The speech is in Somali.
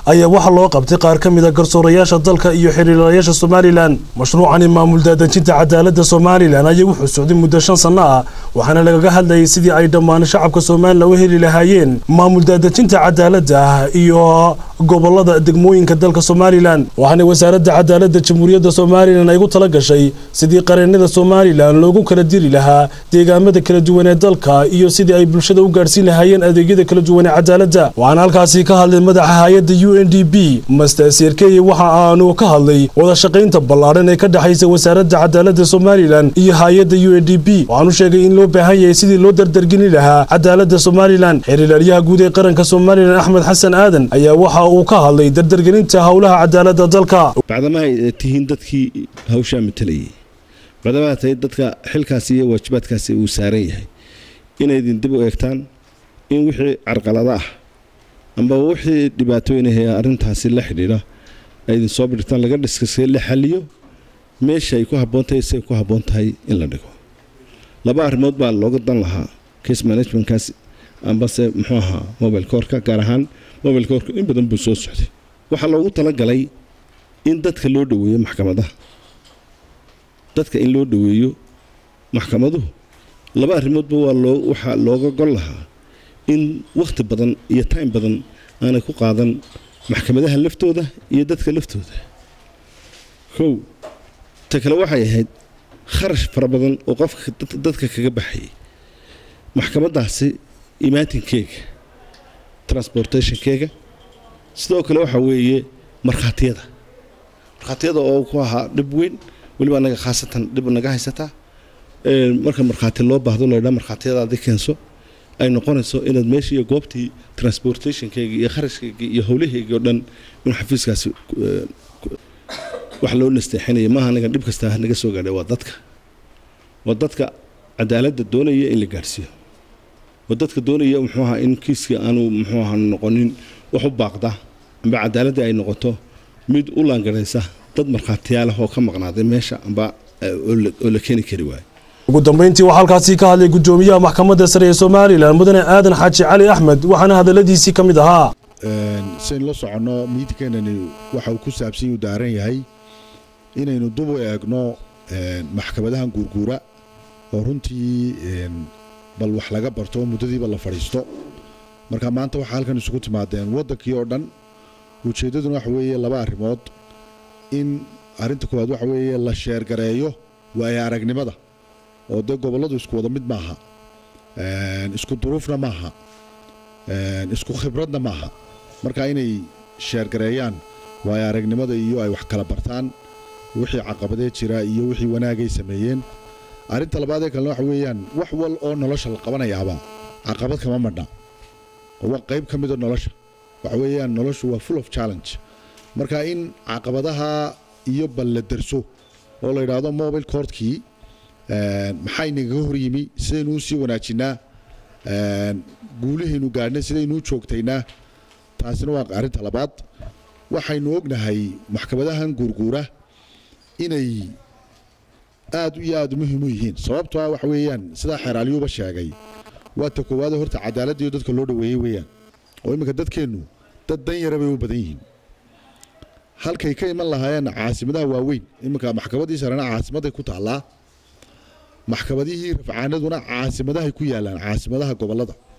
ayaa waxaa loo qabtay qaar ka mid a garsoorayaasha dalka iyo xiriirayaasha somalilan mashruucani maamul daadejinta cadaaladda somalilan ayaa wuxuu socday muddo shan sanno ah waxaana lagaga hadlayay sidii ay dhammaan shacabka somalilan u heli lahaayeen maamul daadejinta cadaaladda iyo gobolada degmooyinka dalka somalilan waxaana wasaaradda cadaaladda jamhuuriyadda somalilan ay gu tala gashay sidii qareennada somalilan loogu kala diri lahaa deegaamada kala duwan ee dalka iyo sidii ay bulshada u gaadhsiin lahaayeen adeegyada kala duwan ee cadaaladda waxaana halkaasi ka hadlay madaxa hay-adda u n d b master sirkeye waxa aanu ka hadlay wada shaqaynta ballaadhan ee ka dhexaysa wasaaradda cadaaladda somalilan iyo hay-adda u n d b waxaanu sheegay in loo baahan yahay sidii loo dardargeli lahaa cadaaladda somalilan xiriiraryaha guud ee qaranka somalilan axmed xasan aadan ayaa waxa uu ka hadlay dardargelinta howlaha cadaaladda dalka bacdamaha ay tihiin dadkii hawshaa matalayay bacdamaha tahay dadka xilkaasi iyo waajibaadkaasi uu saaran yahay inaydin dib u eegtaan in wixii carqalada ah amba wixii dhibaatooyinahee arrintaasi la xidhiidha aydin soo birtaan laga dhiskasee la xaliyo meesha ay ku habboon tahay siay ku habboon tahay in la dhigo laba arrimood baa looga dan lahaa case managementkaas ambase muxuu ahaa mobile koorka gaar ahaan mobile koorka in badan buu soo socday waxaa loogu talagalay in dadka loo dhoweeyo maxkamadaha dadka in loo dhoweeyo maxkamaduhu laba arrimoodba waa loo waxaa looga gol lahaa in wakhti badan iyo time badan aanay ku qaadan maxkamadaha laftooda iyo dadka laftooda kow ta kale waxay ahayd kharash fara badan oo qofka dadka kaga baxayay maxkamadaasi imaatinkeega transportationkeega sidoo kale waxaa weeye markhaatiyada markhaatiyada oo ku ahaa dhib weyn weliba anaga khaasatan dhib naga haysataa marka markhaati loo baahdo laydhaa markhaatiyadaadi keenso ay noqonayso inaad meeshii iyo goobtii transportationkeyga iyo kharashkeyga iyo howlaheyga oo dhan inuu xafiiskaasi wax loo nasteexinaya maaha anaga dhib kastaa naga soo gaadhay waa dadka waa dadka cadaaladda doonaya in la gaadhsiiyo waa dadka doonaya muxuu ahaa in kiiskii aanu muxuu ahaa noqonin wax u baaqda amba cadaaladii ay noqoto mid u laangaraysa dad markhaatiyaalah oo ka maqnaaday meesha amba oo la keeni kari waayo ugu dambeyntii waxaa halkaasi ka hadlay guddoomiyaha maxkamadda sare ee somalilan mudane aadan xaaji cali axmed waxaana hadalladiisii ka mid ahaa siaynu la soconno miidkeenani waxa uu ku saabsan yuu daaran yahay inaynu dub u eegno maxkamadahan guurguura oo runtii bal wax laga barto oo muddadiiba la fadhiisto marka maanta waxaa halkan isugu timaadeen waddankii oo dhan ujeeddaduna waxa weeye laba arrimood in arrinta koowaad waxa weeye la sheergareeyo waayo aragnimada oo dee gobolladu isku wada mid maaha isku duruufna maaha isku khibradna maaha marka inay sheergareeyaan waayo aragnimada iyo ay wax kala bartaan wixii caqabadee jira iyo wixii wanaagay sameeyeen arrinta labaadee kalena waxa weeyaan wax wal oo nolosha la qabanayaaba caqabad kama madha oo waa qayb ka mida nolosha waxa weeyaan noloshu waa full of challenge marka in caqabadaha iyo bal la derso oo la yidhaahdo mobile courtkii maxaa inagaga hor yimi sidaynuu sii wanaajinaa guulihaynu gaadhnay sidaynuu joogtaynaa taasina waa arrinta labaad waxaynu ognahay maxkamadahan guurguura inay aad iyo aad muhiim u yihiin sababto ah waxa weeyaan sidaa xeeraalyuuba sheegay waa ta koowaade horta cadaaladda iyo dadka loo dhoweeyey weeyaan oo imminka dadkeennu dad dan yara bay u badan yihiin halkay ka iman lahaayeen caasimadaha waaweyn imminka maxkamadii sarena caasimaday ku taallaa maxkamadihii rafcaanaduna caasimadahay ku yaalaan caasimadaha gobollada